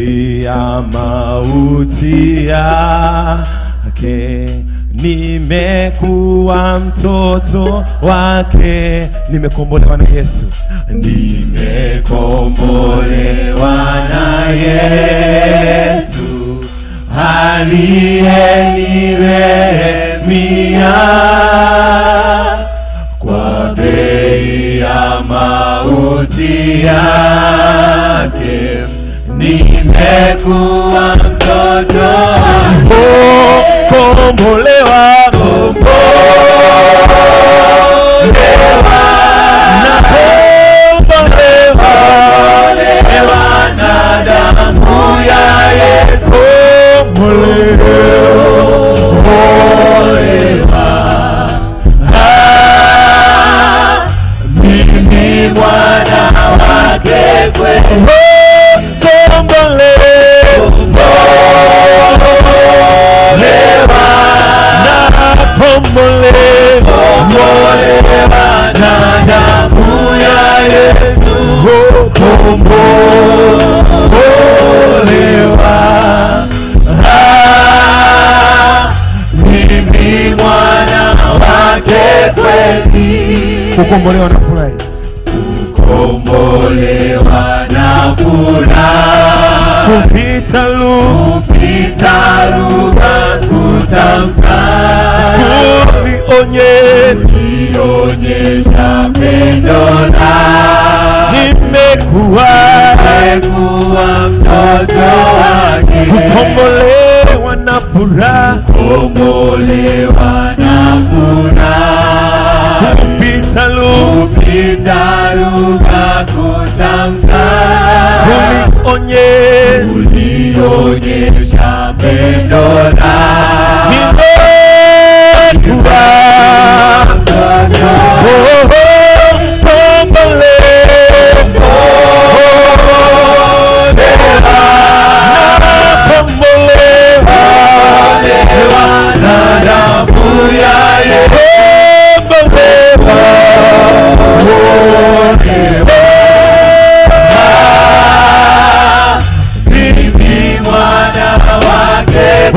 ya mauti yake nimekuwa mtoto wake nimekombolewa na yesu nimekombolewa na yesu aliyenirehemia kwa bei ya mauti yake nimekuwa mtoto kombolewa kombolewa na damu ya Yesu Ah, mimi mwana wake kweli kombolewa na damu ya Yesu kombolewa Ah, mimi mwana wake kweli kukombolewa na furahi kombolewa na furaha kupita lu kupita lugha kutamka kunionye ionyesha pendo la nimekuwa kuwa mtoto wake kukombolewa na furaha kombolewa na furaha kupita lu kupita lugha kutamka kunionye ulionyesha pendo la nimekuwa oh, oh, kombolewa na damu ya Yesu mimi mwana wake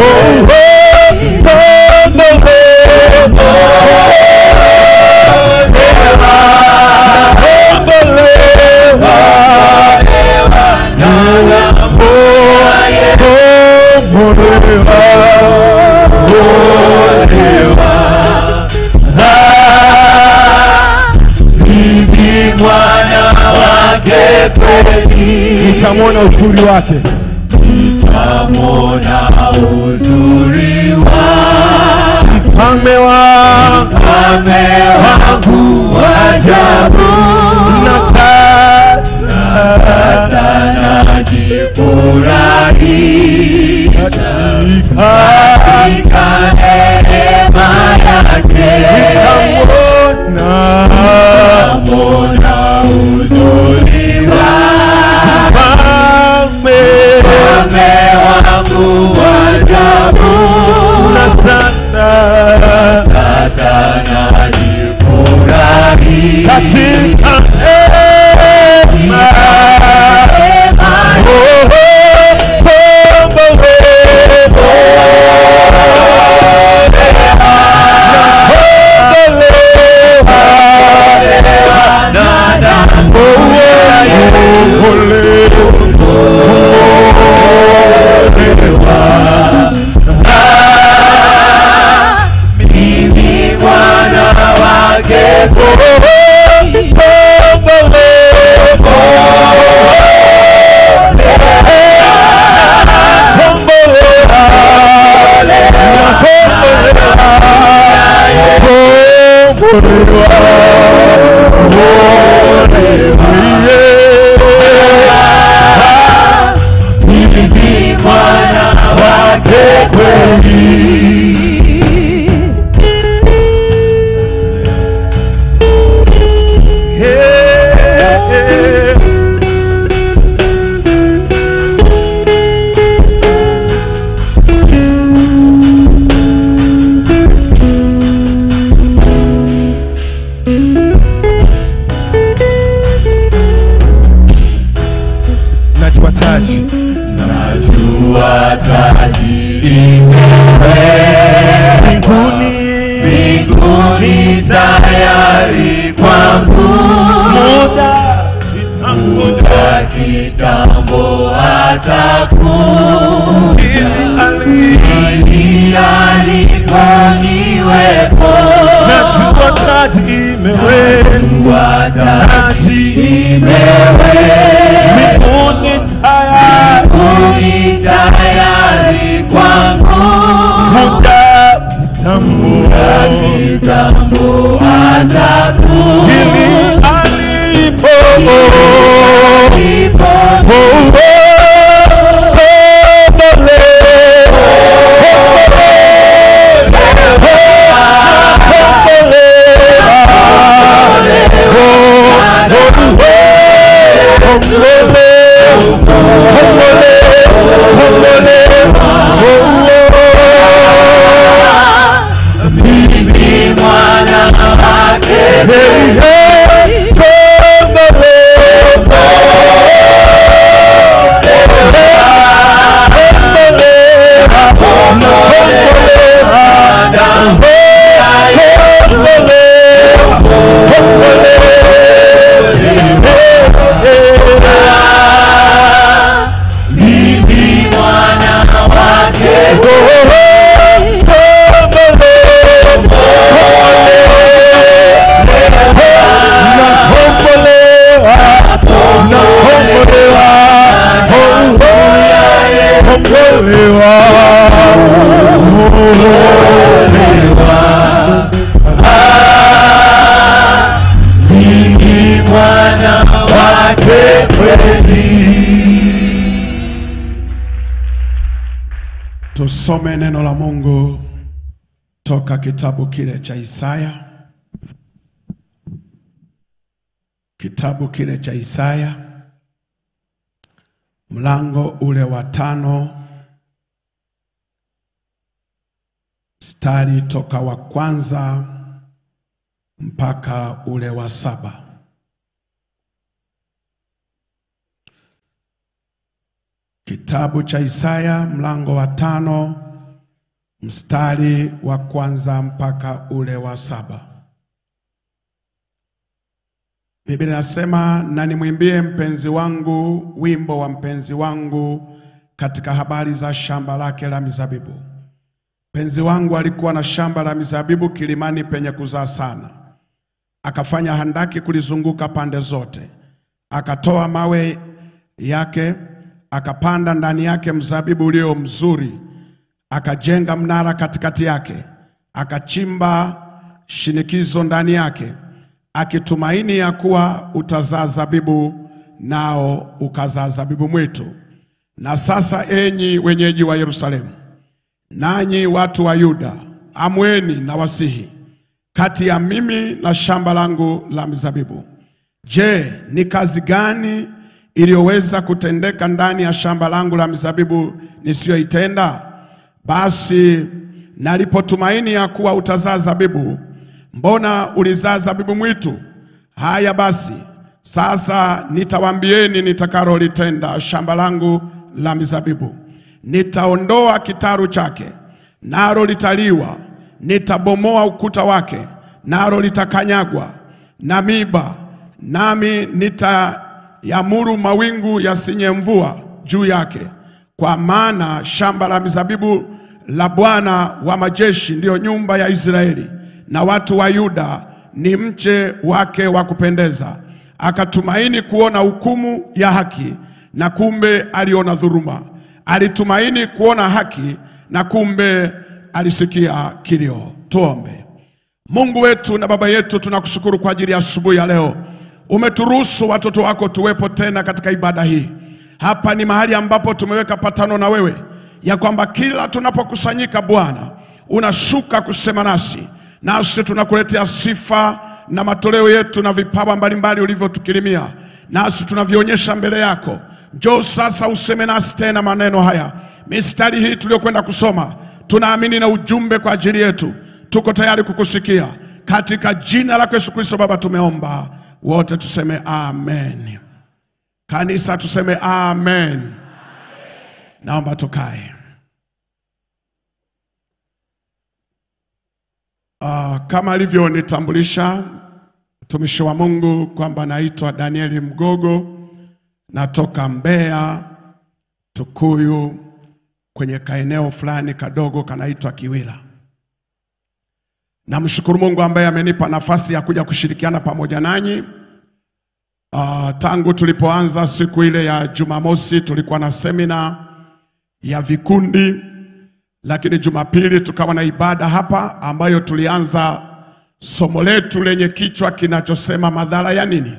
mimi mwana wake kweli nitamwona uzuri wake tamona uzuri wa mfalme wa mfalme wangu wa ajabu na sasa sasa najifurahi katika neema yake nitamwona tamona uzuri wa mfalme mfalme wangu wa ajabu na sasa sasa najifurahi katika neema oh, oh, mimi mwana wake mimi mwana wake kweli najua taji najua taji imewekwa mbinguni mbinguni tayari kwangu muda muda kitambo atakuja ili ili aliponiwepo najua taji imewekwa watati imewekwa mbinguni tayari mbinguni tayari kwangu muda kitambo kitambo atakuja ili alipo Ipo mimi mwana wake mimi mwana wake mimi mwana wake kweli Tusome neno la Mungu toka kitabu kile cha Isaya, kitabu kile cha Isaya mlango ule wa tano mstari toka wa kwanza mpaka ule wa saba. Kitabu cha Isaya mlango wa tano mstari wa kwanza mpaka ule wa saba. Biblia inasema, na nimwimbie mpenzi wangu wimbo wa mpenzi wangu katika habari za shamba lake la mizabibu. Mpenzi wangu alikuwa na shamba la mizabibu kilimani penye kuzaa sana, akafanya handaki kulizunguka pande zote, akatoa mawe yake, akapanda ndani yake mzabibu ulio mzuri, akajenga mnara katikati yake, akachimba shinikizo ndani yake, akitumaini ya kuwa utazaa zabibu, nao ukazaa zabibu mwitu. Na sasa, enyi wenyeji wa Yerusalemu, nanyi watu wa Yuda, amweni na wasihi kati ya mimi na shamba langu la mizabibu. Je, ni kazi gani iliyoweza kutendeka ndani ya shamba langu la mizabibu nisiyoitenda? Basi nalipotumaini ya kuwa utazaa zabibu, mbona ulizaa zabibu mwitu? Haya basi, sasa nitawaambieni nitakalolitenda shamba langu la mizabibu. Nitaondoa kitaru chake, nalo litaliwa; nitabomoa ukuta wake, nalo litakanyagwa na miba, nami nitayamuru mawingu yasinye mvua juu yake. Kwa maana shamba la mizabibu la Bwana wa majeshi ndiyo nyumba ya Israeli, na watu wa Yuda ni mche wake wa kupendeza. Akatumaini kuona hukumu ya haki, na kumbe aliona dhuluma. Alitumaini kuona haki, na kumbe alisikia kilio. Tuombe. Mungu wetu na Baba yetu, tunakushukuru kwa ajili ya asubuhi ya leo. Umeturuhusu watoto wako tuwepo tena katika ibada hii. Hapa ni mahali ambapo tumeweka patano na wewe ya kwamba kila tunapokusanyika Bwana unashuka kusema nasi, nasi tunakuletea sifa na matoleo yetu na vipawa mbalimbali ulivyotukirimia, nasi tunavionyesha mbele yako. Njoo sasa useme nasi tena maneno haya, mistari hii tuliyokwenda kusoma, tunaamini na ujumbe kwa ajili yetu. Tuko tayari kukusikia katika jina lako Yesu Kristo. Baba, tumeomba wote tuseme amen. Kanisa tuseme amen. Naomba tukae. Uh, kama alivyonitambulisha mtumishi wa Mungu kwamba naitwa Danieli Mgogo, natoka Mbeya, Tukuyu, kwenye kaeneo fulani kadogo kanaitwa Kiwila. Namshukuru Mungu ambaye amenipa nafasi ya kuja kushirikiana pamoja nanyi. Uh, tangu tulipoanza siku ile ya Jumamosi tulikuwa na semina ya vikundi, lakini Jumapili tukawa na ibada hapa ambayo tulianza somo letu lenye kichwa kinachosema madhara ya nini?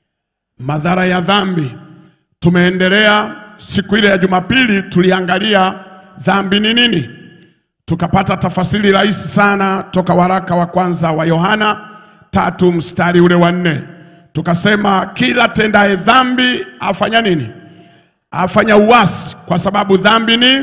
Madhara ya dhambi. Tumeendelea siku ile ya Jumapili tuliangalia dhambi ni nini, tukapata tafasiri rahisi sana toka waraka wa kwanza wa Yohana tatu mstari ule wa nne tukasema kila tendaye dhambi afanya nini? Afanya uasi, kwa sababu dhambi ni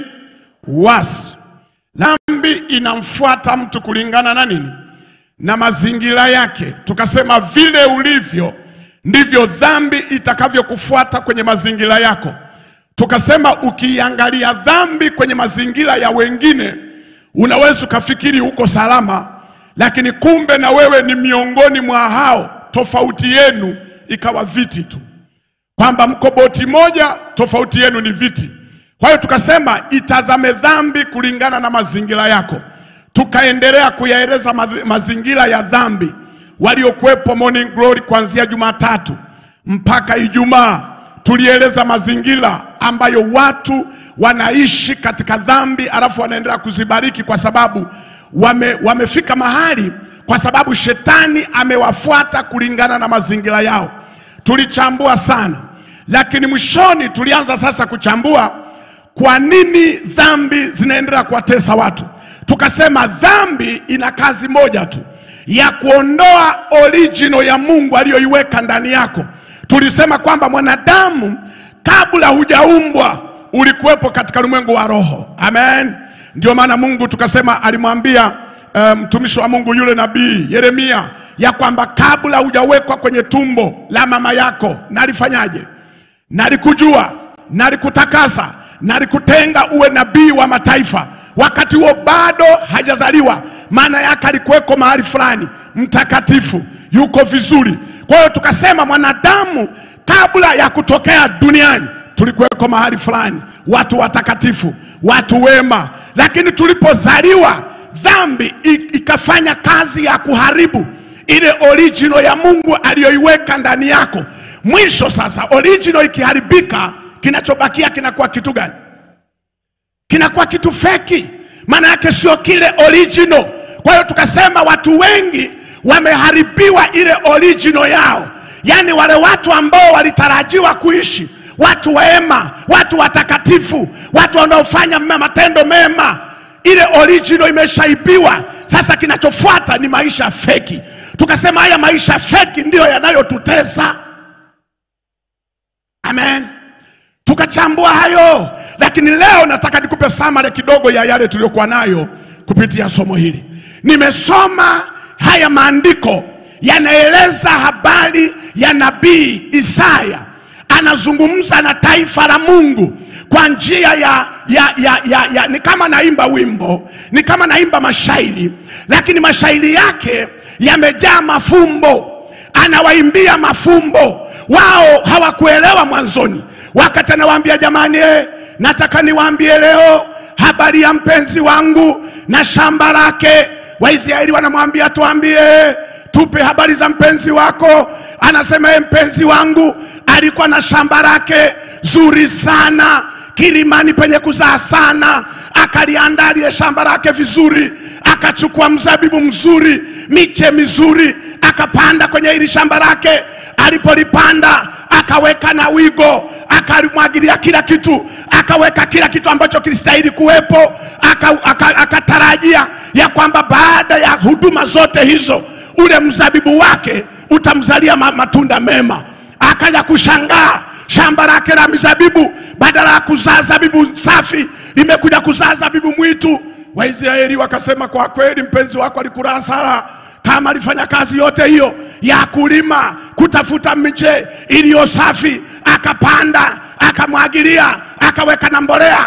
uasi. Dhambi inamfuata mtu kulingana na nini? Na mazingira yake. Tukasema vile ulivyo ndivyo dhambi itakavyokufuata kwenye mazingira yako. Tukasema ukiangalia dhambi kwenye mazingira ya wengine, unaweza ukafikiri uko salama, lakini kumbe na wewe ni miongoni mwa hao. Tofauti yenu ikawa viti tu, kwamba mko boti moja, tofauti yenu ni viti. Kwa hiyo tukasema itazame dhambi kulingana na mazingira yako. Tukaendelea kuyaeleza ma- mazingira ya dhambi waliokuwepo Morning Glory kuanzia Jumatatu mpaka Ijumaa. Tulieleza mazingira ambayo watu wanaishi katika dhambi, alafu wanaendelea kuzibariki kwa sababu wame, wamefika mahali, kwa sababu shetani amewafuata kulingana na mazingira yao. Tulichambua sana, lakini mwishoni tulianza sasa kuchambua kwa nini dhambi zinaendelea kuwatesa watu. Tukasema dhambi ina kazi moja tu ya kuondoa original ya Mungu aliyoiweka ndani yako. Tulisema kwamba mwanadamu kabla hujaumbwa ulikuwepo katika ulimwengu wa roho. Amen. Ndio maana Mungu tukasema alimwambia eh, mtumishi wa Mungu yule nabii Yeremia ya kwamba kabla hujawekwa kwenye tumbo la mama yako nalifanyaje? Nalikujua, nalikutakasa, nalikutenga uwe nabii wa mataifa. Wakati huo bado hajazaliwa, maana yake alikuweko mahali fulani mtakatifu, yuko vizuri. Kwa hiyo tukasema mwanadamu kabla ya kutokea duniani tulikuweko mahali fulani, watu watakatifu, watu wema, lakini tulipozaliwa dhambi i- ikafanya kazi ya kuharibu ile original ya Mungu aliyoiweka ndani yako. Mwisho sasa, original ikiharibika, kinachobakia kinakuwa kitu gani? Kinakuwa kitu feki, maana yake sio kile original. Kwa hiyo tukasema watu wengi wameharibiwa ile original yao, yaani wale watu ambao walitarajiwa kuishi, watu wema, watu watakatifu, watu wanaofanya mema- matendo mema, ile original imeshaibiwa. Sasa kinachofuata ni maisha feki. Tukasema haya maisha feki ndiyo yanayotutesa. Amen. Tukachambua hayo, lakini leo nataka nikupe samare kidogo ya yale tuliyokuwa nayo kupitia somo hili. Nimesoma haya maandiko yanaeleza habari ya nabii Isaya, anazungumza na taifa la Mungu kwa njia ya, ya, ya, ya, ya ni kama naimba wimbo, ni kama naimba mashairi, lakini mashairi yake yamejaa mafumbo anawaimbia mafumbo. Wao hawakuelewa mwanzoni, wakati anawaambia jamani, eh, nataka niwaambie leo habari ya mpenzi wangu na shamba lake. Waisraeli wanamwambia tuambie, tupe habari za mpenzi wako. Anasema ye, mpenzi wangu alikuwa na shamba lake zuri sana kilimani penye kuzaa sana, akaliandaa lile shamba lake vizuri, akachukua mzabibu mzuri, miche mizuri, akapanda kwenye hili shamba lake. Alipolipanda akaweka na wigo, akalimwagilia kila kitu, akaweka kila kitu ambacho kilistahili kuwepo, aka- aka- akatarajia ya kwamba baada ya huduma zote hizo ule mzabibu wake utamzalia ma- matunda mema. Akaja kushangaa shamba lake la mizabibu badala ya kuzaa zabibu safi limekuja kuzaa zabibu mwitu. Waisraeli wakasema, kwa kweli mpenzi wako alikula hasara kama alifanya kazi yote hiyo ya kulima, kutafuta miche iliyo safi, akapanda, akamwagilia, akaweka na mbolea,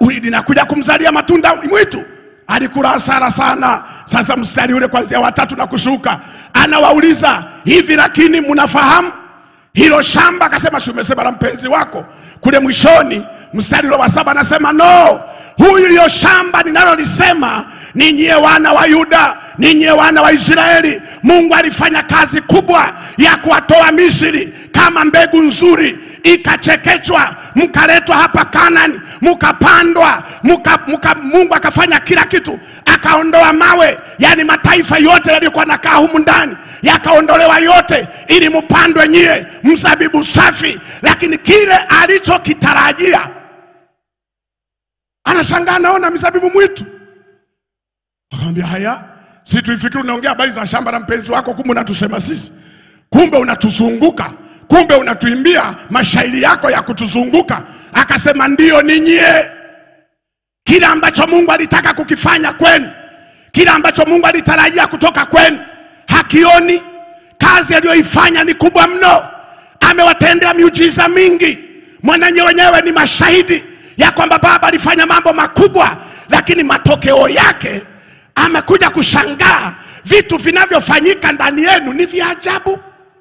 linakuja kumzalia matunda mwitu. Alikula hasara sana. Sasa mstari ule kwanzia watatu na kushuka, anawauliza hivi, lakini mnafahamu hilo shamba? Akasema, si umesema la mpenzi wako kule mwishoni. Mstari ule wa saba anasema no, huyu liyo shamba ninalolisema ni nyie wana wa Yuda, ni nyie wana wa Israeli. Mungu alifanya kazi kubwa ya kuwatoa Misri kama mbegu nzuri, ikachekechwa, mkaletwa hapa Kanani, mkapandwa, muka, muka, Mungu akafanya kila kitu, akaondoa mawe, yani mataifa yote yaliyokuwa nakaa humu ndani yakaondolewa yote, ili mpandwe nyie mzabibu safi. Lakini kile alichokitarajia anashangaa, naona mizabibu mwitu. Akamwambia haya, si tuifikiri unaongea habari za shamba la mpenzi wako, kumbe unatusema sisi, kumbe unatuzunguka, kumbe unatuimbia mashairi yako ya kutuzunguka. Akasema ndiyo, ni nyie. Kile ambacho Mungu alitaka kukifanya kwenu, kile ambacho Mungu alitarajia kutoka kwenu, hakioni. Kazi aliyoifanya ni kubwa mno, amewatendea miujiza mingi. Mwananye wenyewe ni mashahidi ya kwamba Baba alifanya mambo makubwa, lakini matokeo yake amekuja kushangaa vitu vinavyofanyika ndani yenu ni vya ajabu.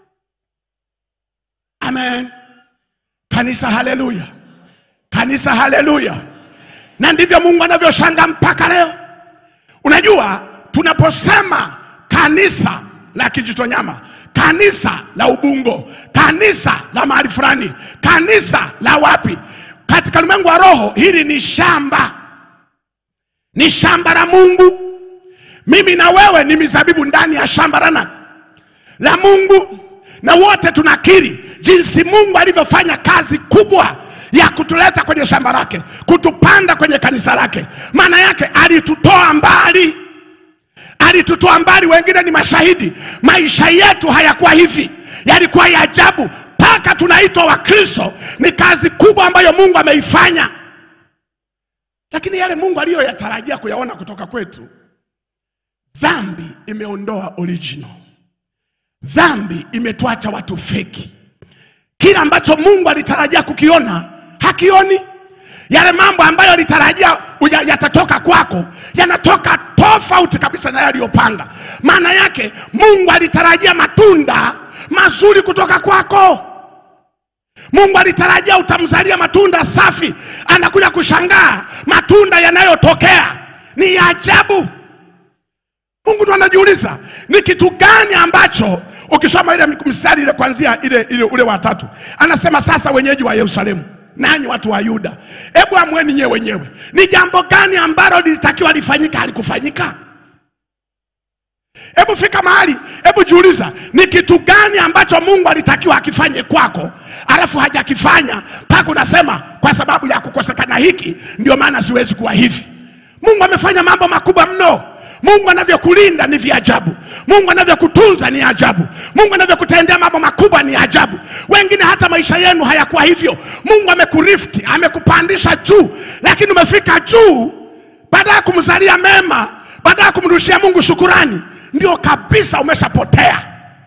Amen. Kanisa, haleluya! Kanisa, haleluya! Na ndivyo Mungu anavyoshangaa mpaka leo. Unajua, tunaposema kanisa la Kijitonyama, kanisa la Ubungo, kanisa la mahali fulani, kanisa la wapi, katika ulimwengu wa roho, hili ni shamba, ni shamba la Mungu. Mimi na wewe ni mizabibu ndani ya shamba la nani? La Mungu, na wote tunakiri jinsi Mungu alivyofanya kazi kubwa ya kutuleta kwenye shamba lake, kutupanda kwenye kanisa lake. Maana yake alitutoa mbali, alitutoa mbali. Wengine ni mashahidi, maisha yetu hayakuwa hivi, yalikuwa ya ajabu mpaka tunaitwa Wakristo. Ni kazi kubwa ambayo Mungu ameifanya, lakini yale Mungu aliyoyatarajia kuyaona kutoka kwetu Dhambi imeondoa original. Dhambi imetuacha watu feki. Kila ambacho Mungu alitarajia kukiona hakioni. Yale mambo ambayo alitarajia uya- yatatoka kwako yanatoka tofauti kabisa na yaliyopanga. Maana yake Mungu alitarajia matunda mazuri kutoka kwako. Mungu alitarajia utamzalia matunda safi, anakuja kushangaa matunda yanayotokea ni ya ajabu. Mungu ndo anajiuliza ni kitu gani ambacho, ukisoma ile mstari ile kuanzia ile, ile ule wa tatu, anasema sasa, wenyeji wa Yerusalemu nanyi watu wa Yuda, hebu amweni nyewe wenyewe, ni jambo gani ambalo lilitakiwa lifanyika halikufanyika? Hebu fika mahali, hebu jiuliza, ni kitu gani ambacho Mungu alitakiwa akifanye kwako, alafu hajakifanya, mpaka unasema kwa sababu ya kukosekana hiki ndio maana siwezi kuwa hivi. Mungu amefanya mambo makubwa mno. Mungu anavyokulinda ni vya ajabu. Mungu anavyokutunza ni ajabu. Mungu anavyokutendea mambo makubwa ni ajabu. Wengine hata maisha yenu hayakuwa hivyo. Mungu amekurifti, amekupandisha juu, lakini umefika juu, baada ya kumzalia mema, baada ya kumrushia Mungu shukurani, ndio kabisa umeshapotea.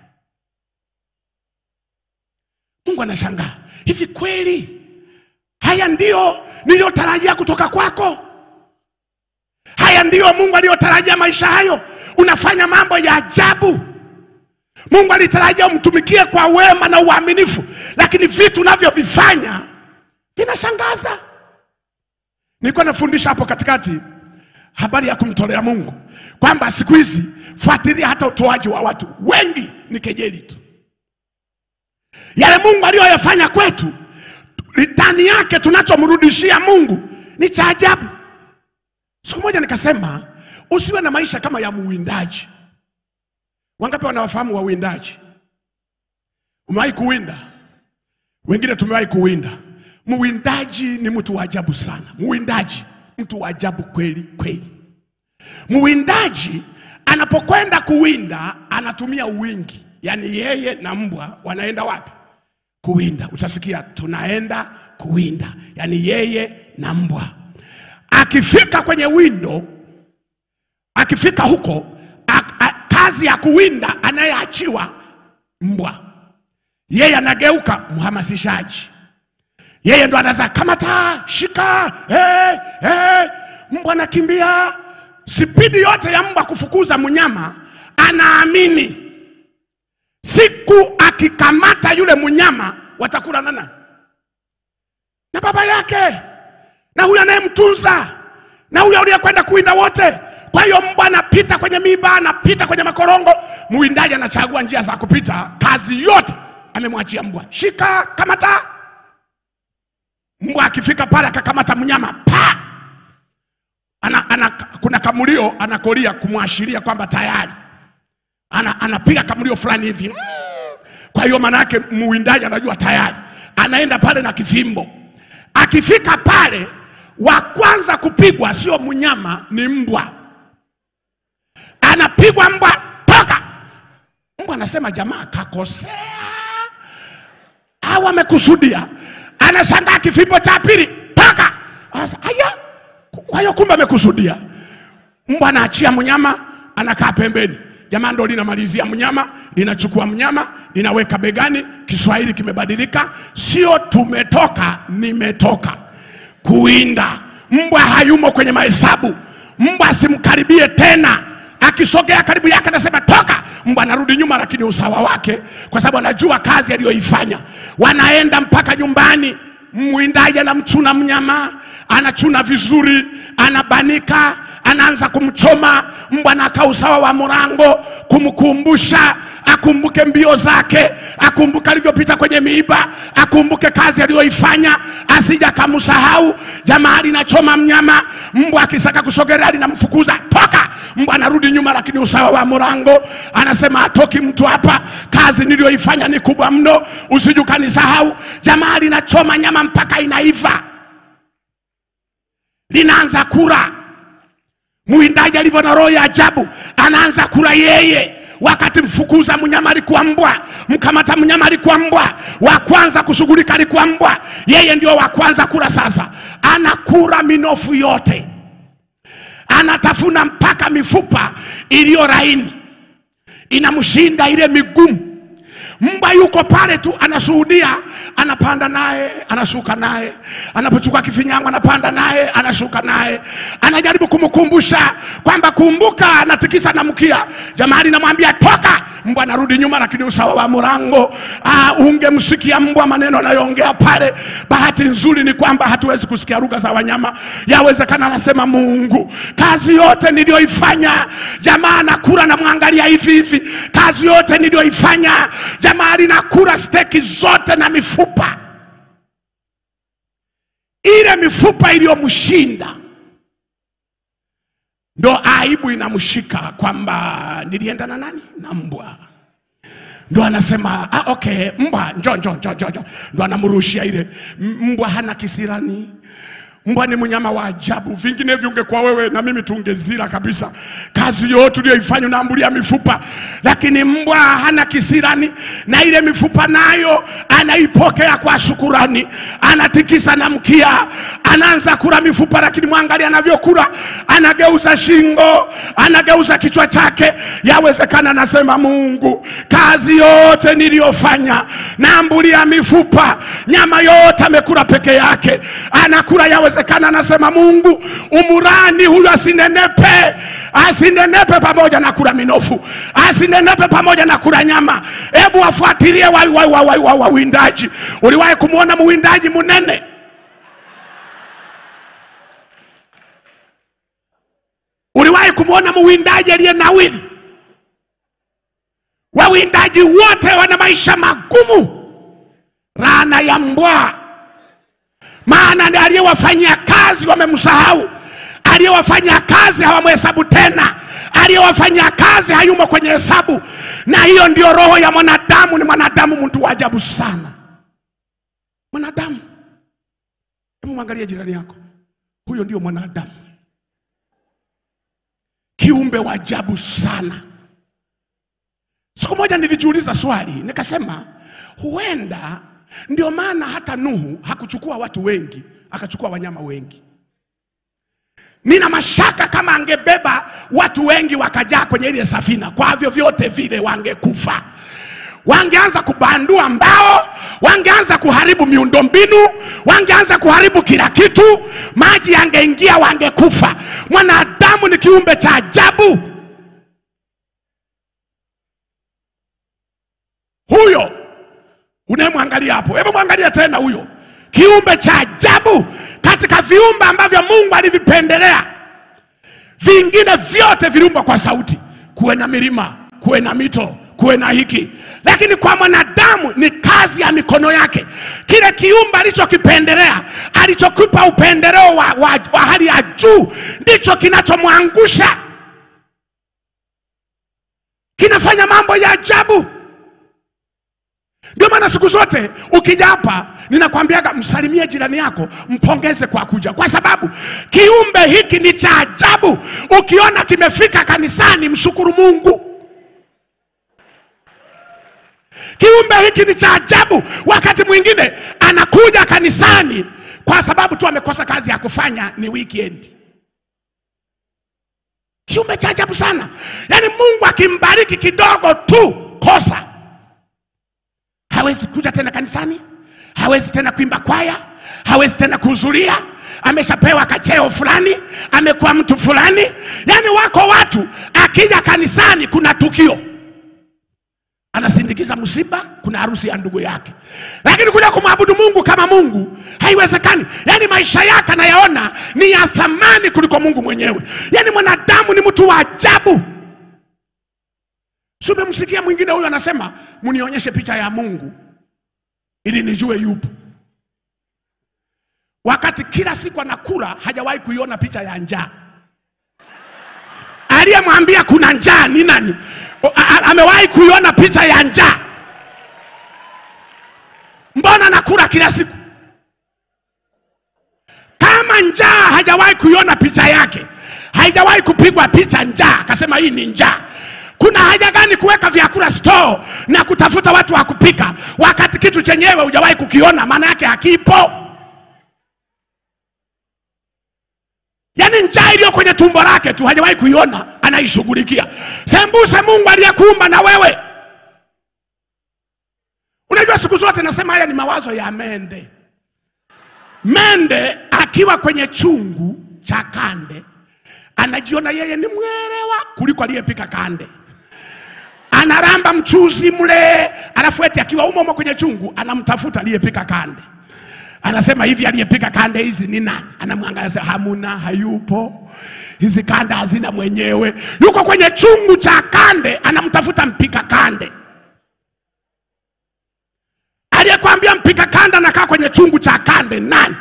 Mungu anashangaa, hivi kweli haya ndio niliyotarajia kutoka kwako? Haya ndiyo Mungu aliyotarajia maisha hayo? Unafanya mambo ya ajabu. Mungu alitarajia umtumikie kwa wema na uaminifu, lakini vitu unavyovifanya vinashangaza. Nilikuwa nafundisha hapo katikati habari ya kumtolea Mungu, kwamba siku hizi fuatilia hata utoaji wa watu wengi ni kejeli tu. Yale Mungu aliyoyafanya kwetu, ndani yake tunachomrudishia Mungu ni cha ajabu. Siku moja nikasema usiwe na maisha kama ya muwindaji. Wangapi wanawafahamu wawindaji? Umewahi kuwinda? Wengine tumewahi kuwinda. Muwindaji ni mtu wa ajabu sana. Muwindaji mtu wa ajabu kweli kweli. Muwindaji anapokwenda kuwinda anatumia uwingi, yaani yeye na mbwa wanaenda wapi? Kuwinda. Utasikia tunaenda kuwinda, yaani yeye na mbwa akifika kwenye windo, akifika huko a, a, kazi ya kuwinda anayeachiwa mbwa, yeye anageuka mhamasishaji, yeye ndo anaza kamata, shika, eh, eh. Mbwa anakimbia spidi yote ya mbwa kufukuza mnyama, anaamini siku akikamata yule mnyama watakula nana na baba yake na huyo anayemtunza na huyo aliyekwenda kuwinda wote. Kwa hiyo mbwa anapita kwenye miba, anapita kwenye makorongo, mwindaji anachagua njia za kupita. Kazi yote amemwachia mbwa, shika, kamata. Mbwa akifika pale akakamata mnyama pa ana, ana, kuna kamulio anakolia kumwashiria kwamba tayari ana, anapiga kamulio fulani hivi mm. Kwa hiyo maana yake muwindaji anajua tayari, anaenda pale na kifimbo. Akifika pale, wa kwanza kupigwa sio mnyama, ni mbwa. Anapigwa mbwa, toka. Mbwa anasema jamaa kakosea au amekusudia. Anashangaa kifimbo cha pili, toka. Anasema aya, kwa hiyo kumbe amekusudia. Mbwa anaachia mnyama, anakaa pembeni. Jamaa ndo linamalizia mnyama, linachukua mnyama, linaweka begani. Kiswahili kimebadilika, sio tumetoka, nimetoka kuwinda. Mbwa hayumo kwenye mahesabu. Mbwa asimkaribie tena. Akisogea karibu yake anasema toka. Mbwa anarudi nyuma, lakini usawa wake, kwa sababu anajua kazi aliyoifanya. Wanaenda mpaka nyumbani. Mwindaji anamchuna mnyama, anachuna vizuri, anabanika, anaanza kumchoma. Mbwa anakaa usawa wa mlango kumkumbusha akumbuke mbio zake, akumbuke alivyopita kwenye miiba, akumbuke kazi aliyoifanya, asija kamsahau. Jamaa linachoma mnyama, mbwa akisaka kusogelea linamfukuza toka. Mbwa anarudi nyuma, lakini usawa wa mlango anasema atoki mtu hapa, kazi niliyoifanya ni kubwa mno, usije ukanisahau. Jamaa linachoma nyama mpaka inaiva, linaanza kula. Mwindaji alivyo na roho ya ajabu, anaanza kula yeye wakati mfukuza mnyama alikuwa mbwa, mkamata mnyama alikuwa mbwa, wa kwanza kushughulika alikuwa mbwa, yeye ndio wa kwanza kula. Sasa anakula minofu yote, anatafuna mpaka mifupa iliyo laini, inamshinda ile migumu. Mbwa yuko pale tu anashuhudia, anapanda naye, anashuka naye, anapochukua kifinyango anapanda naye, anashuka naye, anajaribu kumkumbusha kwamba kumbuka, anatikisa na mkia. Jamaa linamwambia toka, mbwa anarudi nyuma, lakini usawa wa mlango ah, ungemsikia mbwa maneno anayoongea pale. Bahati nzuri ni kwamba hatuwezi kusikia lugha za wanyama, yawezekana anasema Mungu, kazi yote niliyoifanya. Jamaa anakula, namwangalia hivi hivi, kazi yote niliyoifanya jamaa linakula steki zote na mifupa, ile mifupa iliyomshinda ndo aibu inamshika kwamba nilienda na nani na mbwa ndo anasema ah, okay mbwa njo njo njo njo njo ndo anamrushia ile M- mbwa hana kisirani mbwa ni mnyama wa ajabu vinginevyo ungekuwa wewe na mimi tungezila kabisa kazi yote uliyoifanya unaambulia mifupa lakini mbwa hana kisirani na ile mifupa nayo anaipokea kwa shukurani anatikisa na mkia anaanza kula mifupa lakini mwangalia anavyokula anageuza shingo anageuza kichwa chake yawezekana anasema mungu kazi yote niliyofanya naambulia mifupa nyama yote amekula peke yake anakula yawezekana anasema mungu umurani huyu asinenepe asinenepe pamoja na kula minofu asinenepe pamoja na kula nyama hebu wafuatilie wawindaji wa, wa, wa, wa, wa, wawindaji. uliwahi kumwona mwindaji munene uliwahi kumwona mwindaji aliye nawili wawindaji wote wana maisha magumu rana ya mbwa maana ndiye aliyewafanyia kazi wamemsahau aliyewafanyia kazi hawamhesabu tena aliyewafanyia kazi hayumo kwenye hesabu na hiyo ndio roho ya mwanadamu ni mwanadamu mtu wa ajabu sana mwanadamu hebu mwangalie jirani yako huyo ndio mwanadamu kiumbe wa ajabu sana siku moja nilijiuliza swali nikasema huenda ndio maana hata nuhu hakuchukua watu wengi akachukua wanyama wengi nina mashaka kama angebeba watu wengi wakajaa kwenye ile safina kwa vyovyote vile wangekufa wangeanza kubandua mbao, wangeanza kuharibu miundombinu, wangeanza kuharibu kila kitu, maji yangeingia, wangekufa. Mwanadamu ni kiumbe cha ajabu. Huyo unayemwangalia hapo, hebu mwangalia tena huyo kiumbe cha ajabu katika viumbe ambavyo Mungu alivipendelea. Vingine vyote viliumbwa kwa sauti, kuwe na milima, kuwe na mito, kuwe na hiki, lakini kwa mwanadamu ni kazi ya mikono yake. Kile kiumbe alichokipendelea, alichokipa upendeleo wa, wa, wa hali ya juu, ndicho kinachomwangusha, kinafanya mambo ya ajabu. Ndio maana siku zote ukija hapa ninakwambiaga msalimie jirani yako, mpongeze kwa kuja, kwa sababu kiumbe hiki ni cha ajabu. Ukiona kimefika kanisani, mshukuru Mungu. Kiumbe hiki ni cha ajabu. Wakati mwingine anakuja kanisani kwa sababu tu amekosa kazi ya kufanya, ni weekend. Kiumbe cha ajabu sana, yaani Mungu akimbariki kidogo tu, kosa hawezi kuja tena kanisani, hawezi tena kuimba kwaya, hawezi tena kuhudhuria. Ameshapewa kacheo fulani, amekuwa mtu fulani. Yaani wako watu akija kanisani, kuna tukio anasindikiza msiba, kuna harusi ya ndugu yake, lakini kuja kumwabudu Mungu kama Mungu haiwezekani. Yaani maisha yake anayaona ni ya thamani kuliko Mungu mwenyewe. Yaani mwanadamu ni mtu wa ajabu. Si umemsikia mwingine huyu anasema mnionyeshe picha ya Mungu ili nijue yupo, wakati kila siku anakula hajawahi kuiona picha ya njaa. Aliyemwambia kuna njaa ni nani? O, a- a- Amewahi kuiona picha ya njaa? Mbona anakula kila siku? Kama njaa hajawahi kuiona picha yake, haijawahi kupigwa picha njaa, akasema hii ni njaa. Kuna haja gani kuweka vyakula store na kutafuta watu wa kupika wakati kitu chenyewe hujawahi kukiona? Maana yake hakipo. Yaani njaa iliyo kwenye tumbo lake tu hajawahi kuiona, anaishughulikia. Sembuse Mungu aliyekuumba na wewe. Unajua, siku zote nasema haya ni mawazo ya mende. Mende akiwa kwenye chungu cha kande anajiona yeye ni mwelewa kuliko aliyepika kande. Anaramba mchuzi mle, alafu eti akiwa umo umo kwenye chungu anamtafuta aliyepika kande. Anasema hivi, aliyepika kande hizi ni nani? Anamwangalia, sema, hamuna, hayupo, hizi kande hazina mwenyewe. Yuko kwenye chungu cha kande, anamtafuta mpika kande. Aliyekwambia mpika kande anakaa kwenye chungu cha kande nani?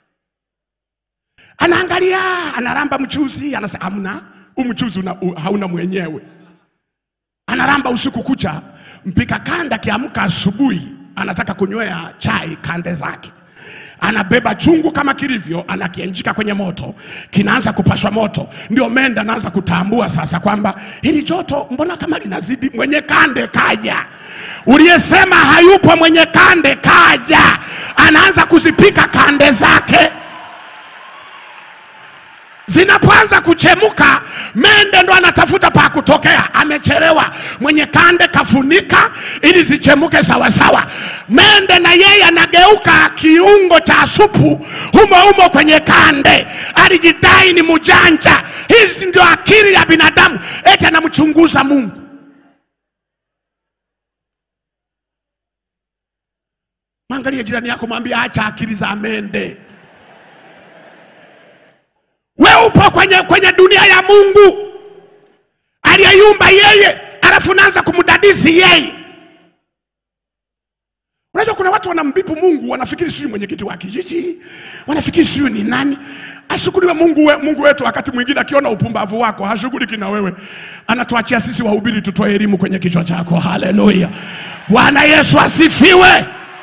Anaangalia, anaramba mchuzi, anasema hamna, huu mchuzi una, u, hauna mwenyewe. Anaramba usiku kucha, mpika kande akiamka asubuhi anataka kunywea chai kande zake anabeba chungu kama kilivyo, anakienjika kwenye moto, kinaanza kupashwa moto. Ndio menda anaanza kutambua sasa kwamba hili joto mbona kama linazidi. Mwenye kande kaja, uliyesema hayupo mwenye kande kaja, anaanza kuzipika kande zake zinapoanza kuchemuka, mende ndo anatafuta pa kutokea. Amechelewa, mwenye kande kafunika ili zichemuke sawasawa. Mende na yeye anageuka kiungo cha supu humo humo kwenye kande. Alijidai ni mjanja. Hizi ndio akili ya binadamu, eti anamchunguza Mungu. Mwangalie jirani yako, mwambie acha akili za mende. We upo kwenye, kwenye dunia ya Mungu aliyeyumba yeye, alafu unaanza kumdadisi yeye. Unajua kuna watu wanambipu Mungu, wanafikiri sijui mwenyekiti wa kijiji, wanafikiri sijui ni nani. Ashukuriwe Mungu, we, Mungu wetu. Wakati mwingine akiona upumbavu wako hashughuliki na wewe, anatuachia sisi wahubiri tutoe elimu kwenye kichwa chako. Haleluya, Bwana Yesu asifiwe.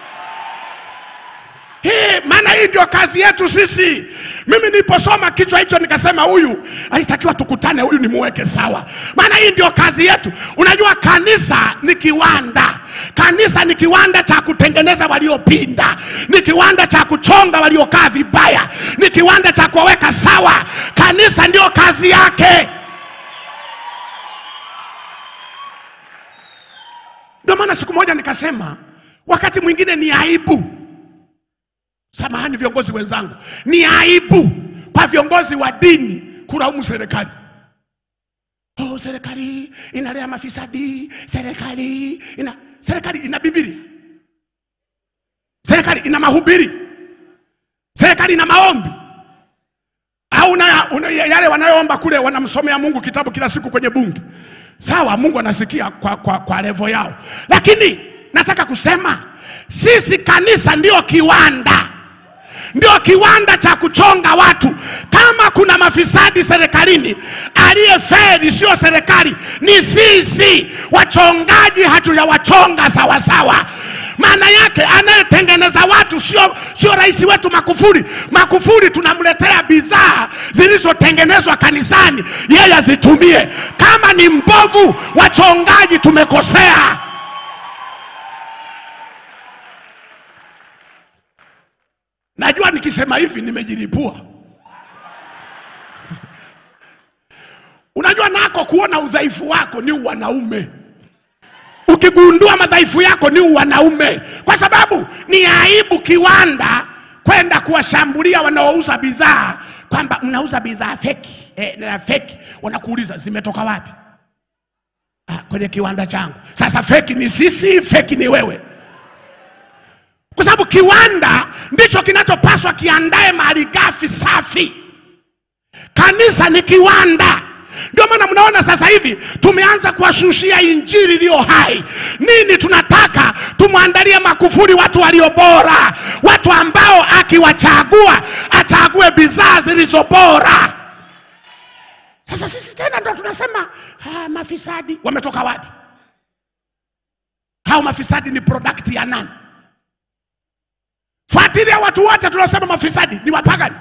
Hii maana hii ndio kazi yetu sisi. Mimi niliposoma kichwa hicho nikasema, huyu alitakiwa tukutane, huyu nimuweke sawa, maana hii ndio kazi yetu. Unajua kanisa ni kiwanda, kanisa ni kiwanda cha kutengeneza waliopinda, ni kiwanda cha kuchonga waliokaa vibaya, ni kiwanda cha kuwaweka sawa. Kanisa ndio kazi yake. Ndio maana siku moja nikasema, wakati mwingine ni aibu, samahani viongozi wenzangu, ni aibu kwa viongozi wa dini kulaumu serikali. Oh, serikali inalea mafisadi, serikali ina serikali ina Biblia, serikali ina mahubiri, serikali ina maombi au una, una, yale wanayoomba kule wanamsomea Mungu kitabu kila siku kwenye bunge. Sawa, Mungu anasikia kwa, kwa, kwa levo yao, lakini nataka kusema sisi kanisa ndio kiwanda ndio kiwanda cha kuchonga watu. Kama kuna mafisadi serikalini, aliyeferi sio serikali, ni sisi wachongaji. Hatujawachonga sawasawa. Maana yake anayetengeneza watu sio sio rais wetu Makufuri. Makufuri tunamletea bidhaa zilizotengenezwa kanisani, yeye azitumie. Kama ni mbovu, wachongaji tumekosea. Najua nikisema hivi nimejilipua. Unajua nako kuona udhaifu wako ni wanaume. Ukigundua madhaifu yako ni wanaume, kwa sababu ni aibu kiwanda kwenda kuwashambulia wanaouza bidhaa kwamba mnauza bidhaa feki eh, na feki. Wanakuuliza zimetoka wapi? Ah, kwenye kiwanda changu. Sasa feki ni sisi, feki ni wewe kwa sababu kiwanda ndicho kinachopaswa kiandae malighafi safi. Kanisa ni kiwanda. Ndio maana mnaona sasa hivi tumeanza kuwashushia injili iliyo hai. Nini tunataka? Tumwandalie Makufuri watu walio bora, watu ambao akiwachagua achague bidhaa zilizo bora. Sasa sisi tena ndo tunasema ah, mafisadi wametoka wapi? Hao mafisadi ni product ya nani? Fuatilia watu wote tunasema mafisadi ni wapagani.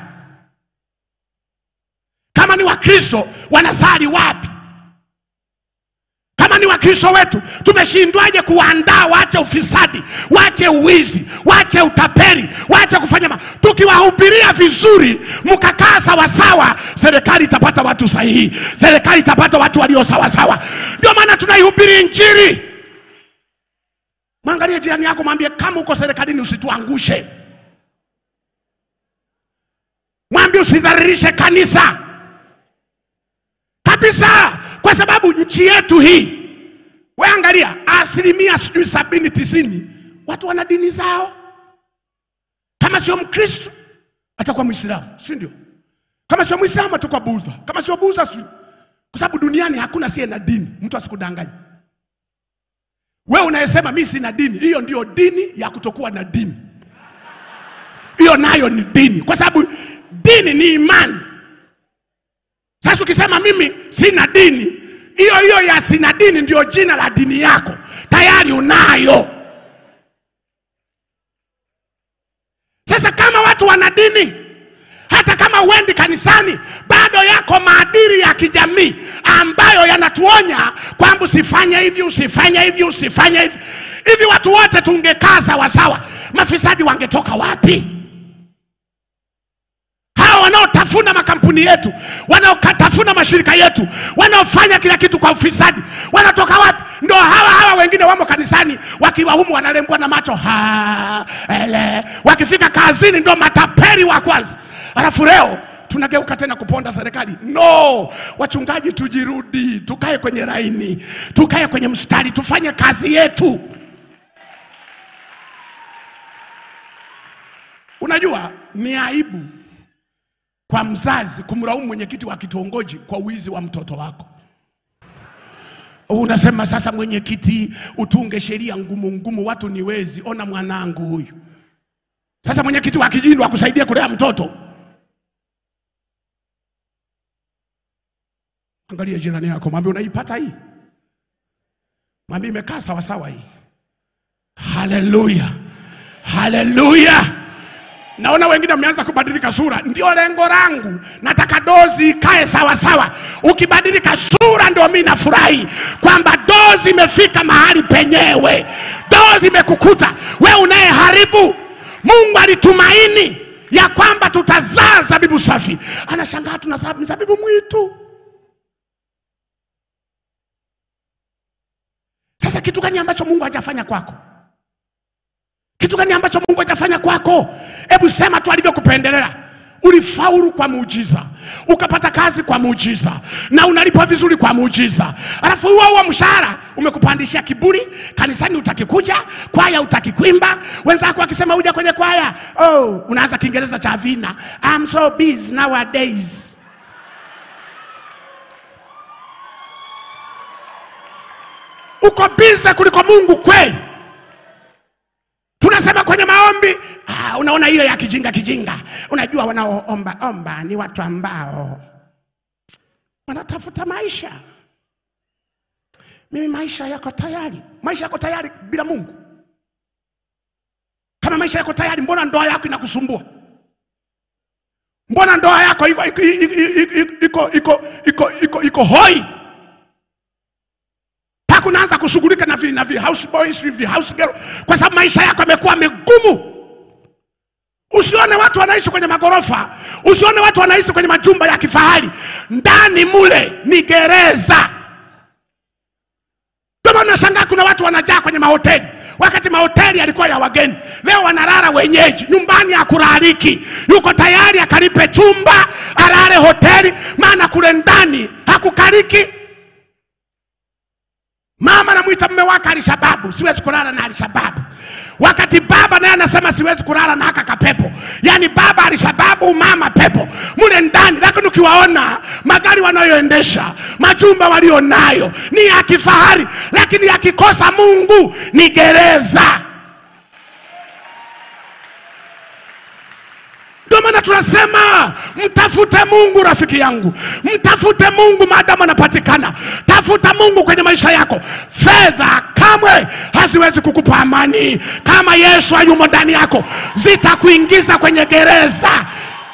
Kama ni Wakristo wanasali wapi? Kama ni Wakristo wetu tumeshindwaje kuwaandaa waache ufisadi, waache uwizi, waache utapeli, waache kufanya ma... tukiwahubiria vizuri, mkakaa sawasawa, serikali itapata watu sahihi, serikali itapata watu walio sawasawa. Ndio maana tunaihubiri Injili. Mwangalie jirani yako, mwambie kama uko serikalini usituangushe. Mwambie usidhalilishe kanisa kabisa, kwa sababu nchi yetu hii, we angalia, asilimia sijui sabini tisini watu wana dini zao. Kama sio Mkristo atakuwa Mwislamu, si ndio? Kama sio Mwislamu atakuwa Budha, kama sio Budha, si kwa sababu duniani hakuna siye na dini. Mtu asikudanganye wewe unayesema mimi sina dini, hiyo ndio dini ya kutokuwa na dini. Hiyo nayo ni dini, kwa sababu dini ni imani. Sasa ukisema mimi sina dini, hiyo hiyo ya sina dini ndio jina la dini yako, tayari unayo. Sasa kama watu wana dini, hata kama uendi kanisani, bado yako maadili ya kijamii ambayo yanatuonya kwamba usifanye hivi, usifanye hivi, usifanye hivi. Hivi watu wote tungekaa sawasawa, mafisadi wangetoka wapi? Hawa wanaotafuna makampuni yetu, wanaotafuna mashirika yetu, wanaofanya kila kitu kwa ufisadi, wanatoka wapi? Ndo hawa hawa wengine wamo kanisani, wakiwa humu wanalembwa na macho ha, ele. Wakifika kazini ndo matapeli wa kwanza, alafu leo tunageuka tena kuponda serikali. No, wachungaji, tujirudi, tukae kwenye laini, tukae kwenye mstari, tufanye kazi yetu. Unajua ni aibu kwa mzazi kumlaumu mwenyekiti wa kitongoji kwa wizi wa mtoto wako. Unasema sasa, mwenyekiti, utunge sheria ngumu ngumu, watu ni wezi. Ona mwanangu huyu. Sasa mwenyekiti wa kijiji akusaidia kulea mtoto. Angalia jirani yako, mwambie unaipata hii, mwambie imekaa sawa sawa hii. Haleluya, haleluya. Naona wengine wameanza kubadilika sura, ndio lengo langu. Nataka dozi ikae sawa sawa. Ukibadilika sura, ndio mimi nafurahi kwamba dozi imefika mahali penyewe. Dozi imekukuta we unayeharibu. Mungu alitumaini ya kwamba tutazaa zabibu safi, anashangaa tunazaa mzabibu mwitu. Sasa kitu gani ambacho Mungu hajafanya kwako? Kitu gani ambacho Mungu hajafanya kwako? Hebu sema tu alivyokupendelea. Ulifaulu kwa muujiza, ukapata kazi kwa muujiza, na unalipwa vizuri kwa muujiza, alafu huo huo mshahara umekupandishia kiburi. Kanisani utakikuja, kwaya utakikwimba, wenzako wakisema uja kwenye kwaya, oh, unaanza Kiingereza cha vina, I'm so busy nowadays. Uko busy kuliko Mungu kweli? Tunasema kwenye maombi ah, unaona ile ya kijinga kijinga. Unajua wanaoomba omba ni watu ambao wanatafuta maisha. Mimi maisha yako tayari, maisha yako tayari bila Mungu. Kama maisha yako tayari, mbona ndoa yako inakusumbua? Mbona ndoa yako iko iko iko iko iko iko iko hoi? mpaka unaanza kushughulika na vi, na vi house boys hivi house girl, kwa sababu maisha yako yamekuwa megumu. Usione watu wanaishi kwenye magorofa, usione watu wanaishi kwenye majumba ya kifahari, ndani mule ni gereza. Ndio maana nashangaa kuna watu wanajaa kwenye mahoteli, wakati mahoteli yalikuwa ya wageni. Leo wanalala wenyeji, nyumbani hakulaliki, yuko tayari akalipe chumba alale hoteli, maana kule ndani hakukaliki. Mama anamwita mume wake Alishababu, siwezi kulala na Alishababu, wakati baba naye anasema siwezi kulala na haka kapepo. Yaani baba Alishababu, mama pepo mule ndani. Lakini ukiwaona magari wanayoendesha, majumba walionayo ni ya kifahari, lakini yakikosa Mungu ni gereza. Ndio maana tunasema mtafute Mungu, rafiki yangu, mtafute Mungu maadamu anapatikana. Tafuta Mungu kwenye maisha yako. Fedha kamwe haziwezi kukupa amani kama Yesu hayumo ndani yako, zitakuingiza kwenye gereza.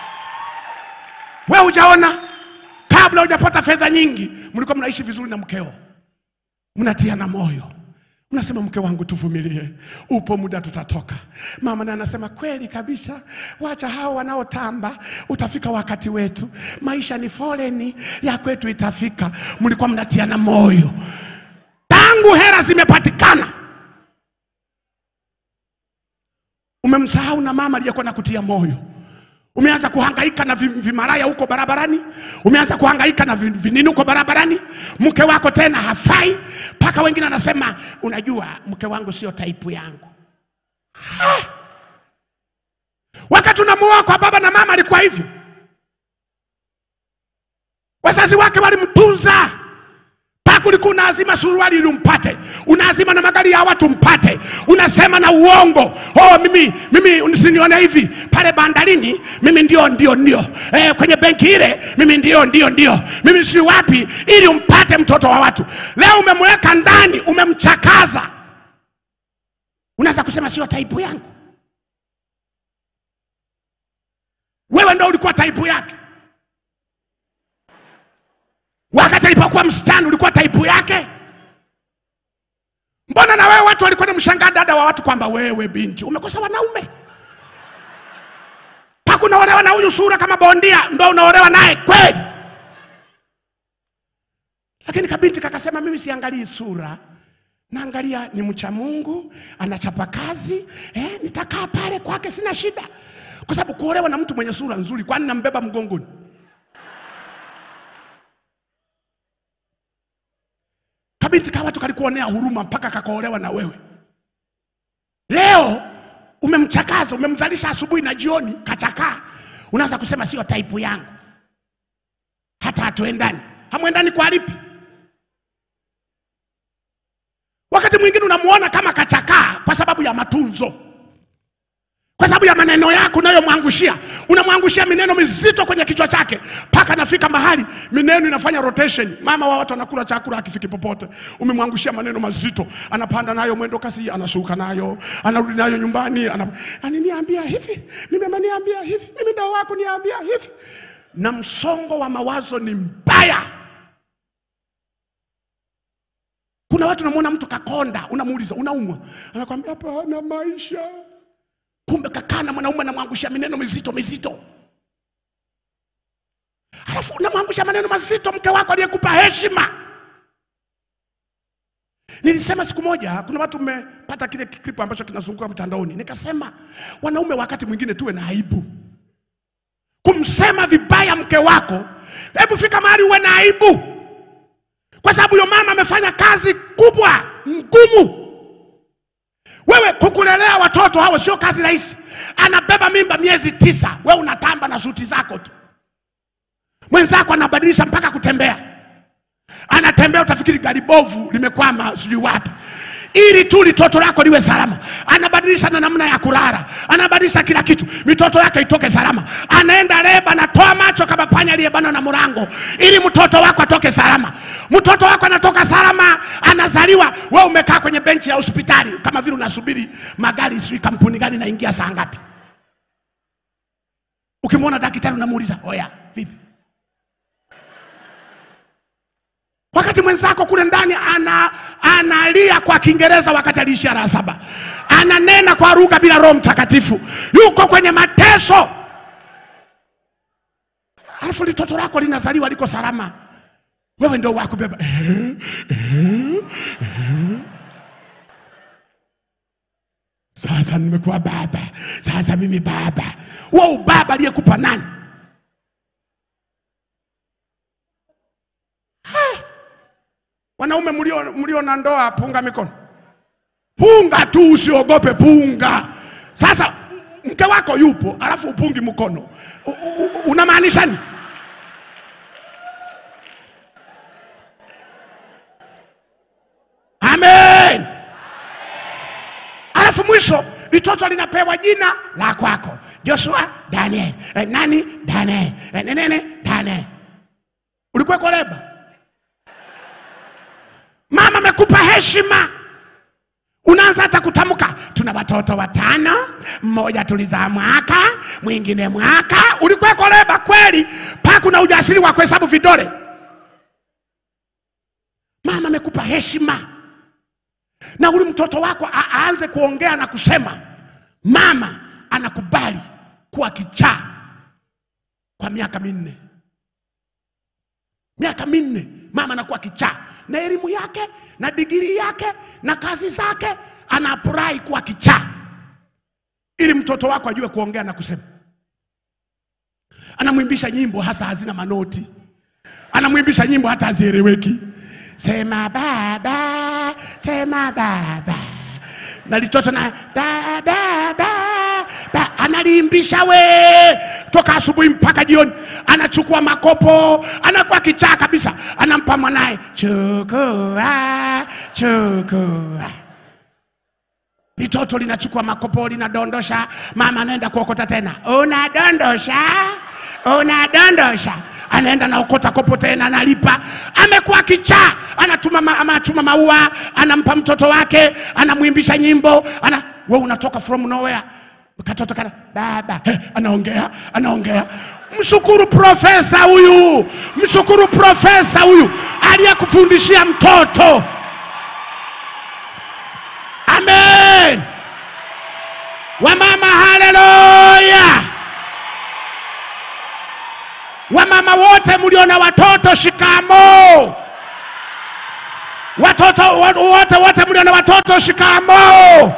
We hujaona, kabla hujapata fedha nyingi, mlikuwa mnaishi vizuri na mkeo, mnatiana moyo Unasema mke wangu, tuvumilie, upo muda tutatoka. Mama naye anasema kweli kabisa, wacha hao wanaotamba, utafika wakati wetu. Maisha ni foleni, ya kwetu itafika. Mlikuwa mnatiana moyo tangu hera zimepatikana. Umemsahau na mama aliyekuwa nakutia moyo. Umeanza kuhangaika na vi- vimaraya huko barabarani, umeanza kuhangaika na vi- vinini huko barabarani. Mke wako tena hafai, mpaka wengine anasema unajua, mke wangu sio taipu yangu. Ha! Wakati unamuoa kwa baba na mama alikuwa hivyo, wazazi wake walimtunza mpaka ulikuwa unaazima suruali ili umpate, unaazima na magari ya watu mpate, unasema na uongo. Oh, mimi mimi usinione hivi pale bandarini, mimi ndio ndio ndio eh, kwenye benki ile mimi ndio ndio ndio mimi si wapi, ili umpate mtoto wa watu. Leo umemweka ndani, umemchakaza, unaanza kusema sio taipu yangu. Wewe ndio ulikuwa taipu yake. Wakati alipokuwa msichana ulikuwa taipu yake. Mbona na wewe watu walikuwa namshangaa dada wa watu kwamba wewe binti umekosa wanaume, mpaka unaolewa na huyu sura kama bondia, ndo unaolewa naye kweli? Lakini kabinti kakasema, mimi siangalii sura, naangalia ni mcha Mungu, anachapa kazi eh, nitakaa pale kwake, sina shida, kwa sababu kuolewa na mtu mwenye sura nzuri, kwani nambeba mgongoni? Kabinti ka watu kalikuonea huruma mpaka kakaolewa na wewe. Leo umemchakaza, umemzalisha asubuhi na jioni, kachakaa. Unaanza kusema sio taipu yangu, hata hatuendani. Hamwendani kwa lipi? Wakati mwingine unamuona kama kachakaa kwa sababu ya matunzo, kwa sababu ya maneno yako unayomwangushia. Unamwangushia mineno mizito kwenye kichwa chake mpaka anafika mahali mineno inafanya rotation. Mama wa watu anakula chakula akifiki popote, umemwangushia maneno mazito, anapanda nayo mwendo kasi, anashuka nayo, anarudi nayo nyumbani, ana ananiambia hivi, mimi ameniambia hivi, mimi ndo wako niambia hivi, na msongo wa mawazo ni mbaya. Kuna watu unamwona mtu kakonda, unamuuliza unaumwa, anakwambia hapana, maisha kumbe kakaa na mwanaume anamwangusha maneno mizito mizito, halafu unamwangusha maneno mazito mke wako aliyekupa heshima. Nilisema siku moja, kuna watu mmepata kile clip ambacho kinazunguka mtandaoni, nikasema wanaume wakati mwingine tuwe na aibu kumsema vibaya mke wako. Hebu fika mahali uwe na aibu, kwa sababu huyo mama amefanya kazi kubwa ngumu. Wewe kukulelea watoto hao sio kazi rahisi. Anabeba mimba miezi tisa, wewe unatamba na suti zako tu, mwenzako anabadilisha mpaka kutembea anatembea utafikiri gari bovu limekwama sijui wapi ili tu litoto lako liwe salama anabadilisha na namna ya kulala anabadilisha kila kitu mitoto yake itoke salama anaenda leba anatoa macho kama panya aliyebanwa na mlango ili mtoto wako atoke salama mtoto wako anatoka salama anazaliwa we umekaa kwenye benchi ya hospitali kama vile unasubiri magari sijui kampuni gani naingia saa ngapi ukimwona daktari unamuuliza oya vipi wakati mwenzako kule ndani ana, analia kwa Kiingereza wakati aliishia la saba, ananena kwa lugha bila Roho Mtakatifu, yuko kwenye mateso, alafu litoto lako linazaliwa liko salama, wewe ndio wakubeba sasa nimekuwa baba, sasa mimi baba. Wewe ubaba aliyekupa nani? Wanaume mlio, mlio na ndoa, punga mikono, punga tu, usiogope, punga. Sasa mke wako yupo, alafu upungi mkono, U- u- u- unamaanisha nini? Amen. Alafu mwisho litoto linapewa jina la kwako, Joshua Daniel. Eh, nani? Daniel. Eh, nenene Daniel. Ulikuweko leba? Mama amekupa heshima, unaanza hata kutamka, tuna watoto watano, mmoja tulizaa mwaka, mwingine mwaka. Ulikuweko leba kweli? Paka kuna ujasiri wa kuhesabu vidole. Mama amekupa heshima, na uli mtoto wako a- aanze kuongea na kusema, mama anakubali kuwa kichaa kwa miaka minne miaka minne mama anakuwa kichaa na elimu yake na digiri yake na kazi zake anafurahi kuwa kichaa ili mtoto wako ajue kuongea na kusema anamwimbisha nyimbo hasa hazina manoti anamwimbisha nyimbo hata hazieleweki sema baba sema baba na litoto na baba baba analiimbisha we toka asubuhi mpaka jioni anachukua makopo anakuwa kichaa kabisa anampa mwanaye chukua chukua litoto linachukua makopo linadondosha mama anaenda kuokota tena unadondosha unadondosha anaenda naokota kopo tena analipa amekuwa kichaa anatuma ma, anatuma maua anampa mtoto wake anamwimbisha nyimbo ana we unatoka from nowhere katoto kana baba eh, anaongea anaongea mshukuru profesa huyu mshukuru profesa huyu aliyekufundishia mtoto amen wamama haleluya wamama wote mlio na watoto shikamo watoto wo- wote wote mlio na watoto shikamo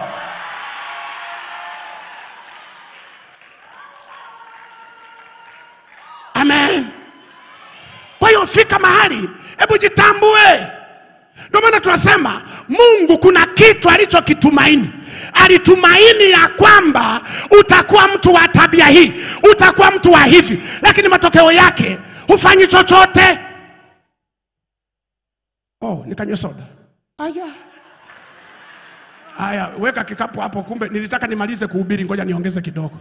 amen kwa hiyo fika mahali hebu jitambue ndio maana tunasema mungu kuna kitu alichokitumaini alitumaini ya kwamba utakuwa mtu wa tabia hii utakuwa mtu wa hivi lakini matokeo yake hufanyi chochote oh, nikanywe soda aya aya weka kikapu hapo kumbe nilitaka nimalize kuhubiri ngoja niongeze kidogo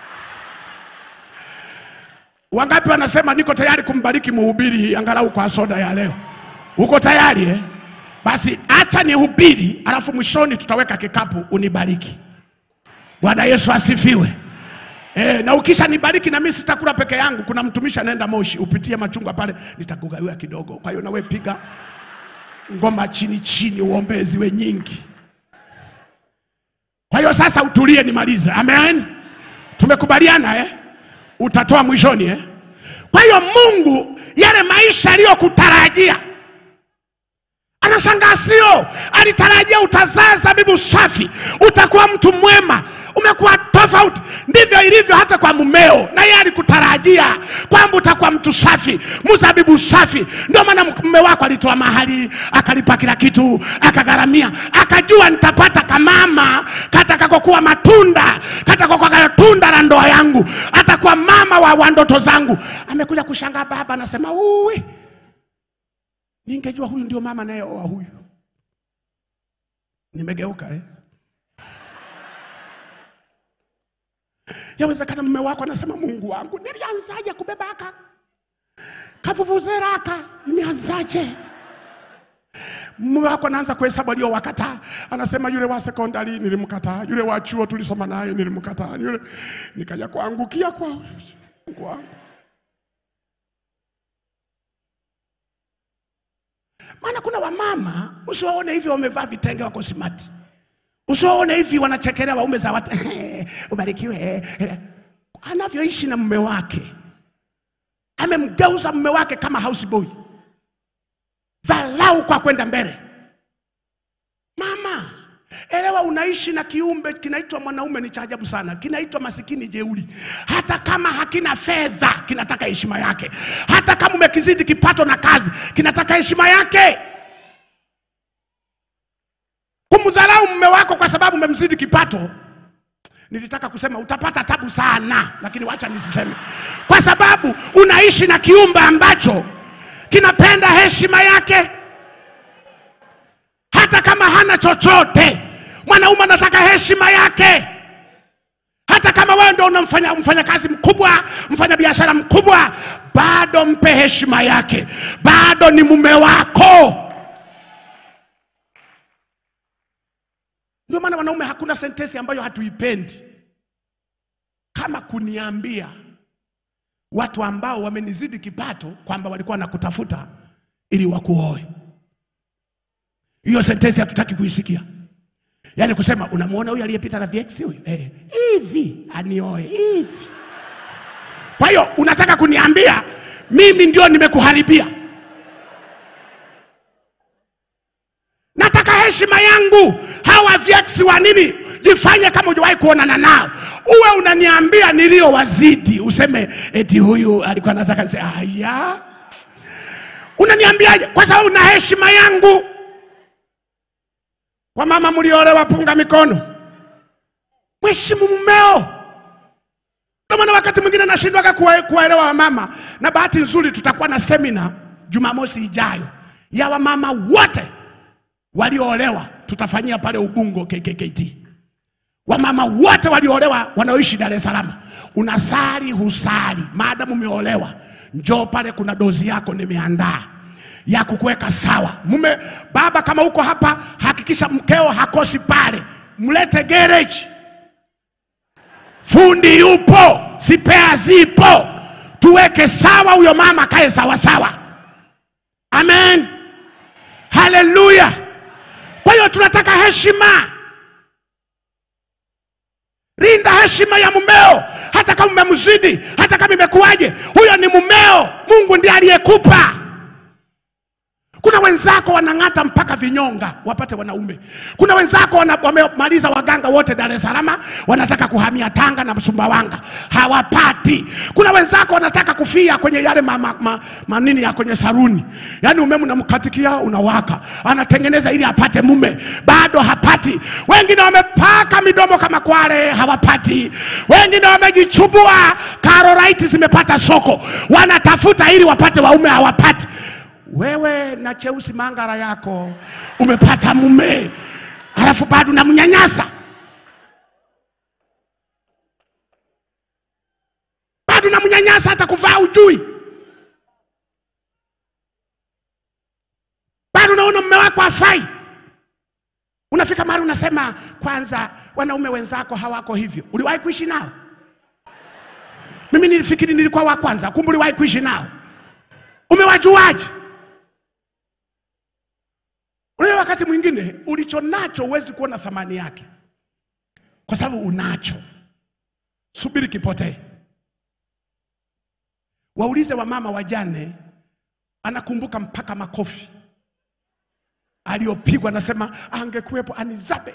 wangapi wanasema niko tayari kumbariki mhubiri angalau kwa soda ya leo uko tayari eh? basi acha nihubiri alafu mwishoni tutaweka kikapu unibariki bwana yesu asifiwe E, na ukisha nibariki na mimi sitakula peke yangu kuna mtumishi anaenda moshi upitie machungwa pale nitakugawia kidogo kwa hiyo nawe piga ngoma chini chini uombee ziwe nyingi kwa hiyo sasa utulie nimalize amen tumekubaliana eh? utatoa mwishoni eh? kwa hiyo mungu yale maisha aliyokutarajia Anashangaa sio, alitarajia utazaa zabibu safi, utakuwa mtu mwema, umekuwa tofauti. Ndivyo ilivyo hata kwa mumeo, na yeye alikutarajia kwamba utakuwa mtu safi, mzabibu safi. Ndio maana mume wako alitoa mahali, akalipa kila kitu, akagharamia, akajua nitapata kamama katakakokuwa matunda, katakokuwa tunda la ndoa yangu, atakuwa mama wa, wa ndoto zangu. Amekuja kushangaa, baba anasema uwi Ningejua huyu ndio mama nayeoa huyu. Nimegeuka eh? Yawezekana mume wako anasema, Mungu wangu, nilianzaje kubeba aka kavuvuzera aka, nimeanzaje? Mume wako anaanza kuhesabu aliyowakataa, anasema yule wa sekondari nilimkataa, yule wa chuo tulisoma naye nilimkataa, yule nikaja kuangukia kwa Mungu wangu. Maana kuna wamama usiwaone hivi wamevaa vitenge wako simati, usiwaone hivi wanachekelea waume za watu ubarikiwe. Anavyoishi na mume wake, amemgeuza mume wake kama house boy, dhalau kwa kwenda mbele. Mama, elewa, unaishi na kiumbe kinaitwa mwanaume, ni cha ajabu sana, kinaitwa masikini jeuri. Hata kama hakina fedha, kinataka heshima yake. Hata kama umekizidi kipato na kazi, kinataka heshima yake. Kumdharau mume wako kwa sababu umemzidi kipato, nilitaka kusema utapata tabu sana, lakini wacha nisiseme, kwa sababu unaishi na kiumbe ambacho kinapenda heshima yake hata kama hana chochote. Mwanaume anataka heshima yake, hata kama wewe ndio unamfanya mfanyakazi mkubwa, mfanya biashara mkubwa, bado mpe heshima yake, bado ni mume wako. Ndio maana wanaume, hakuna sentensi ambayo hatuipendi kama kuniambia watu ambao wamenizidi kipato kwamba walikuwa nakutafuta ili wakuoe. Hiyo sentensi hatutaki kuisikia. Yaani kusema unamwona huyu aliyepita na VX huyu eh, hivi anioe hivi. Kwa hiyo unataka kuniambia mimi ndio nimekuharibia? Nataka heshima yangu. Hawa VX wa nini? Jifanye kama hujawahi kuonana nao, uwe unaniambia niliyowazidi, useme eti huyu alikuwa anataka nise, aya, unaniambiaje? Kwa sababu na heshima yangu. Wamama mliolewa, punga mikono, mheshimu mumeo. Ndio maana wakati mwingine nashindwaga kuwa- kuwaelewa wamama, na bahati nzuri tutakuwa na semina Jumamosi ijayo ya wamama wote walioolewa, tutafanyia pale Ubungo KKKT. Wamama wote walioolewa wanaoishi Dar es Salaam, unasali husali, maadamu umeolewa, njoo pale, kuna dozi yako nimeandaa ya kukuweka sawa. Mume baba, kama uko hapa, hakikisha mkeo hakosi pale, mlete garage, fundi yupo, spea zipo, tuweke sawa, huyo mama kae sawa sawa. Amen, haleluya. Kwa hiyo tunataka heshima. Linda heshima ya mumeo, hata kama umemzidi, hata kama imekuwaje, huyo ni mumeo. Mungu ndiye aliyekupa. Kuna wenzako wanang'ata mpaka vinyonga wapate wanaume. Kuna wenzako wana- wamemaliza waganga wote Dar es Salaam, wanataka kuhamia Tanga na Sumbawanga, hawapati. Kuna wenzako wanataka kufia kwenye yale ma, ma, ma, manini ya kwenye saruni, yaani umeme unamkatikia unawaka, anatengeneza ili apate mume, bado hapati. Wengine wamepaka midomo kama kwale, hawapati. Wengine wamejichubua, karolaiti zimepata soko, wanatafuta ili wapate waume, hawapati. Wewe na cheusi mangara yako umepata mume, halafu bado unamnyanyasa, bado unamnyanyasa, hata kuvaa ujui, bado unaona mume wako hafai. Unafika mahali unasema, kwanza wanaume wenzako hawako hivyo. Uliwahi kuishi nao? Mimi nilifikiri nilikuwa wa kwanza, kumbe uliwahi kuishi nao. Umewajuaje? Unajua, wakati mwingine ulicho nacho huwezi kuona thamani yake, kwa sababu unacho. Subiri kipotee. Waulize wamama wajane, anakumbuka mpaka makofi aliyopigwa, anasema angekuwepo anizabe.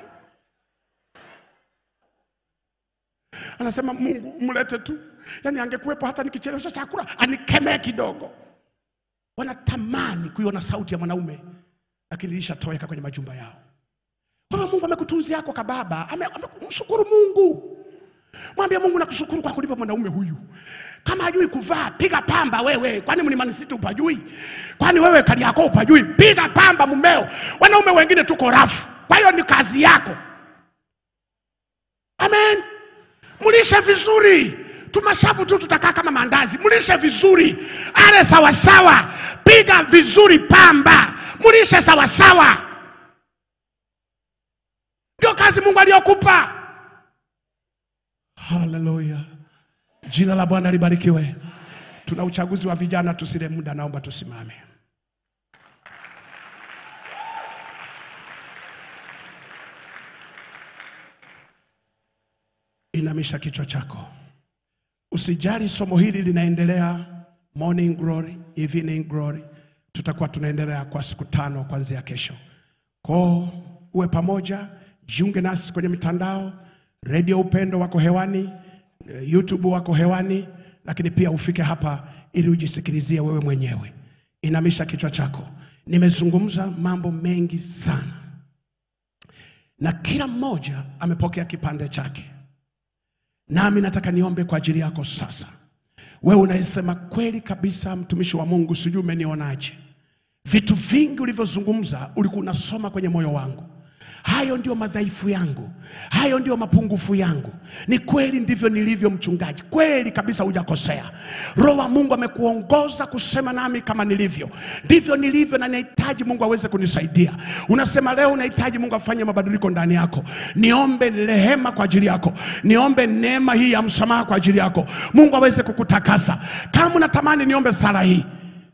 Anasema Mungu mlete tu, yaani angekuwepo hata nikichelewesha chakula anikemee kidogo. Wanatamani kuiona sauti ya mwanaume, lakini ilishatoweka kwenye majumba yao. Wewe Mungu amekutunzia yako kababa, ame- amemshukuru Mungu. Mwambie Mungu nakushukuru kwa kunipa mwanaume huyu. Kama hajui kuvaa, piga pamba wewe. Kwani mlimani city upajui? Kwani wewe kali yako upajui? Piga pamba mumeo. Wanaume wengine tuko rafu. Kwa hiyo ni kazi yako. Amen. Mlishe vizuri. Tumashavu tu tutakaa kama mandazi. Mlishe vizuri. Ale sawa sawa. Piga vizuri pamba. Mlishe sawa sawa. Ndio kazi Mungu aliyokupa. Haleluya. Jina la Bwana libarikiwe. Tuna uchaguzi wa vijana, tusile muda, naomba tusimame. Inamisha kichwa chako, usijali. Somo hili linaendelea morning glory, evening glory. Tutakuwa tunaendelea kwa siku tano kuanzia kesho. Ko uwe pamoja, jiunge nasi kwenye mitandao, redio Upendo wako hewani, eh, YouTube wako hewani, lakini pia ufike hapa ili ujisikilizie wewe mwenyewe. Inamisha kichwa chako. Nimezungumza mambo mengi sana, na kila mmoja amepokea kipande chake, nami nataka niombe kwa ajili yako sasa. Wewe unayesema kweli kabisa, mtumishi wa Mungu, sijui umenionaje? Vitu vingi ulivyozungumza ulikuwa unasoma kwenye moyo wangu. Hayo ndio madhaifu yangu, hayo ndio mapungufu yangu. Ni kweli, ndivyo nilivyo, mchungaji. Kweli kabisa, hujakosea. Roho wa Mungu amekuongoza kusema nami kama nilivyo, ndivyo nilivyo, na nahitaji Mungu aweze kunisaidia. Unasema leo unahitaji Mungu afanye mabadiliko ndani yako. Niombe rehema kwa ajili yako, niombe neema hii ya msamaha kwa ajili yako, Mungu aweze kukutakasa. Kama unatamani niombe sala hii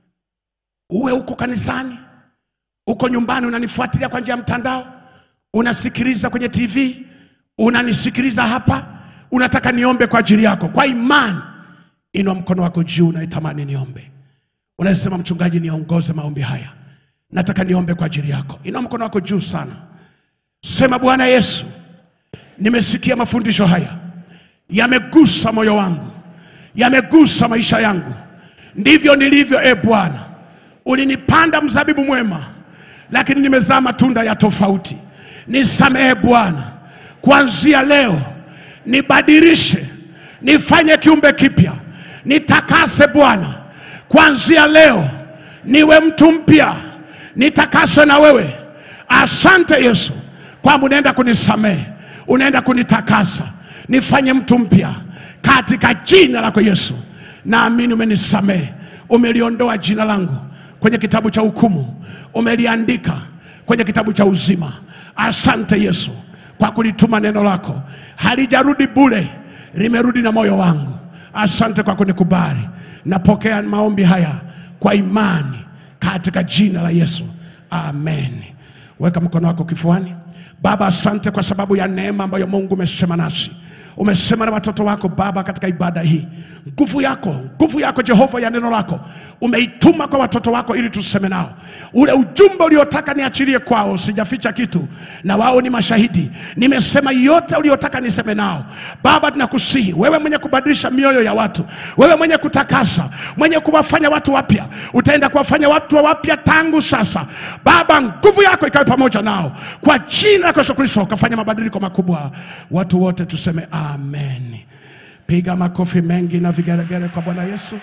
uwe uko kanisani, uko nyumbani, unanifuatilia kwa njia ya mtandao, unasikiliza kwenye TV, unanisikiliza hapa, unataka niombe kwa ajili yako kwa imani, inua mkono wako juu, unaitamani niombe. Unasema mchungaji, niongoze maombi haya, nataka niombe kwa ajili yako. Inua mkono wako juu sana, sema Bwana Yesu, nimesikia mafundisho haya, yamegusa moyo wangu, yamegusa maisha yangu. Ndivyo nilivyo, e Bwana ulinipanda mzabibu mwema, lakini nimezaa matunda ya tofauti. Nisamehe Bwana, kuanzia leo nibadilishe, nifanye kiumbe kipya, nitakase Bwana, kuanzia leo niwe mtu mpya, nitakaswe na wewe. Asante Yesu kwamba unaenda kunisamehe, unaenda kunitakasa, nifanye mtu mpya katika jina lako Yesu. Naamini umenisamehe, umeliondoa jina langu kwenye kitabu cha hukumu, umeliandika kwenye kitabu cha uzima. Asante Yesu kwa kulituma neno lako, halijarudi bure, limerudi na moyo wangu. Asante kwa kunikubali. Napokea maombi haya kwa imani katika jina la Yesu, amen. Weka mkono wako kifuani. Baba, asante kwa sababu ya neema ambayo Mungu umesema nasi umesema na watoto wako Baba katika ibada hii. Nguvu yako, nguvu yako Jehova ya neno lako umeituma kwa watoto wako ili tuseme nao ule ujumbe uliotaka niachilie kwao. Sijaficha kitu, na wao ni mashahidi. Nimesema yote uliotaka niseme nao. Baba, tunakusihi wewe mwenye kubadilisha mioyo ya watu, wewe mwenye kutakasa, mwenye kuwafanya watu wapya, utaenda kuwafanya watu wa wapya tangu sasa. Baba, nguvu yako ikawe pamoja nao kwa jina la Yesu Kristo, ukafanya mabadiliko makubwa. Watu wote tuseme amen. Piga makofi mengi na vigelegele kwa Bwana Yesu.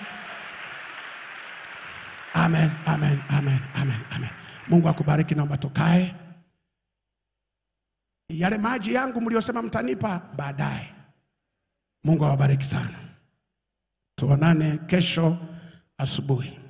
Amen, amen, amen, amen, amen. Mungu akubariki, naomba tukae. Yale maji yangu mliosema mtanipa baadaye. Mungu awabariki sana. Tuonane kesho asubuhi.